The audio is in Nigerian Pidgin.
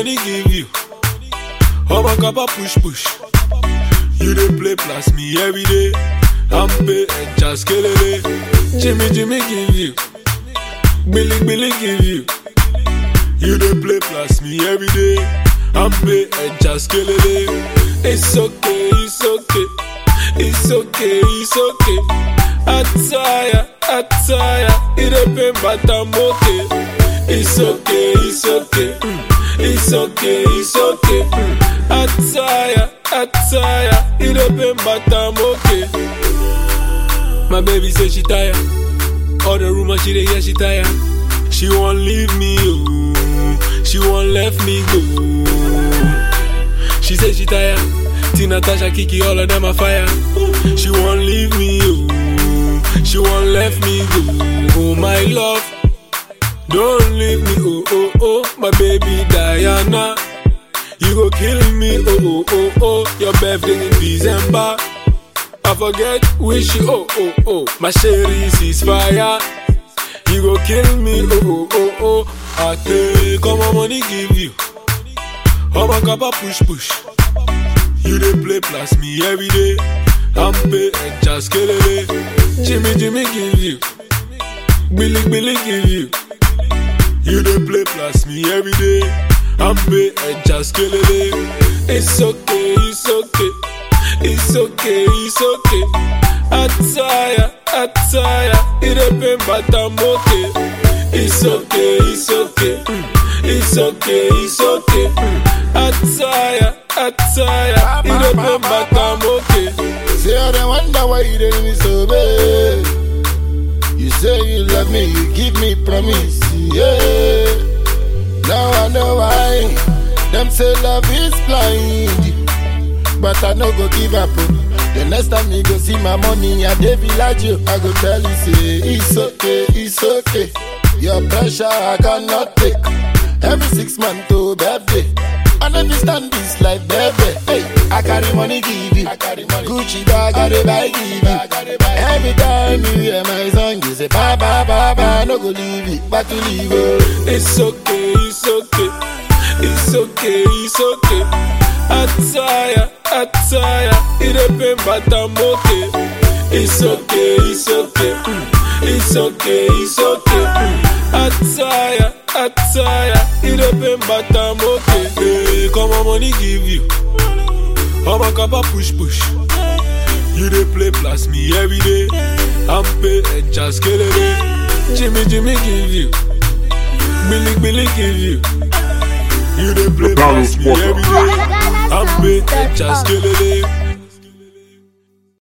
money give you. Oh my kappa push push. You dey play plus me every day. I'm pay and just kill it. Jimmy Jimmy give you. Billy Billy give you. You dey play plus me every day. I'm pay and just kill it. It's okay, it's okay. It's okay, it's okay. Attire, attire. It a pain, but I'm okay. It's okay, it's okay. Mm. It's okay, it's okay. Mm. Attire, attire. It a pain, but I'm okay. My baby say she tired. All the rumors she dey hear she tired. She won't leave me, oh. She won't let me go. She say she tired. Tina, Tasha, Kiki, all of them are fire. She won't leave me, oh. She won't let me go. Oh my love, don't leave me, oh oh oh. My baby Diana, you go kill me, oh oh oh oh. Your birthday in December. I forget wish you, oh oh oh. My sherry is fire. You go kill me, oh oh oh oh. I take all my money give you. Oh my kappa push push. You dey play plus me every day. I'm pay and just kill it. Jimmy Jimmy give you. Billy Billy give you. You dey play plus me every day. I'm pay and just kill it. It's okay, it's okay. It's okay, it's okay. Attire, attire. It a pain, but I'm okay. It's okay, it's okay. Mm. It's okay, it's okay. Mm. Attire, attire. It a pain, but I'm okay. Say I don't wonder why you didn't me so bad. You say you love me, you give me promise, yeah. Now I know why. Them say love is blind, but I no go give up. oh. The next time you go see my money, I dey village you. I go tell you say it's okay, it's okay. Your pressure I cannot take. Every six months to birthday. I never stand this life, baby. Hey, I carry money, give you. I carry money. Gucci bag, I dey buy, give you. Every time you hear my song, you say, bye, bye, bye, bye. No go leave it, but to leave it. It's okay, it's okay. It's okay, it's okay. Attire, attire. It a pain, but I'm okay. It's okay, it's okay. Mm. It's okay, it's okay. Mm. Attire, attire. It a pain, but I'm okay. Hey, come on, money give you. Oh my kappa push push. You dey play plus me every day. I'm pay and just kill it. Jimmy Jimmy give you. Billy Billy give you. You dey play The Carlos plus me Porter. every day. I'm pay and just kill it.